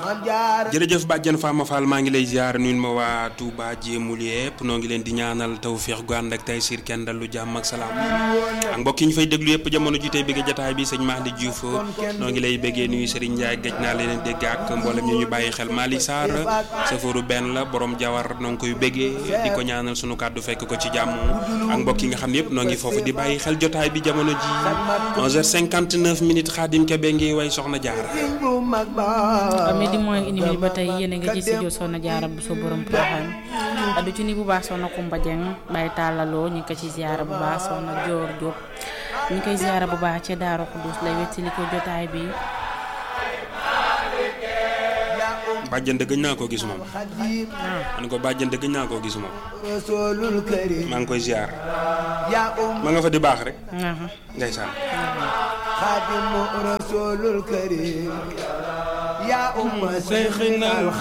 jërëjëf bàjjan Fama Fall maa ngi lay ziar nuyu ma waa Touba jéemul yëpp noo ngi leen di ñaanal tawféex gu ànd ak tey siir kenn dal lu jàmm ak salaam ak mbokk yi ñu fay déglu yëpp jamono ji tey bëgg jataay bi sëñ Mahdi Diouf noo ngi lay bëggee nuyu Serigne Ndiaye gëj naa leen dégg ak mboolem ñu ñu bàyyi xel Mali Sarr safaru benn la borom jawar noo ngi koy bëggee di ko ñaanal sunu kàddu fekk ko ci jàmm ak mbokk yi nga xam ne yëpp noo ngi foofu di bàyyi xel jotaay bi jamono ji 11h59 minutes Xaadim Kebe ngi way soxna Jaara midi mooy une minute ba tey yéen a nga ci studio Soxna Jaara bu so borom Porokhane du ci ni bu baax soxna Kumba Dieng Baye Tàllaloo ñu ngi ko ci ziara bu baax soxna Joor Diop ñu ngi koy ziara bu baax ci Daaru Xudus lay wettali ko jotaay bi bàjjan dëgg naa koo gis moom ma ne ko bàjjan dëgg naa koo gis moom maa ngi koy ziar ma nga fa di baax rek ndeysaan xaadimu rasulul karim yaa umma seyxina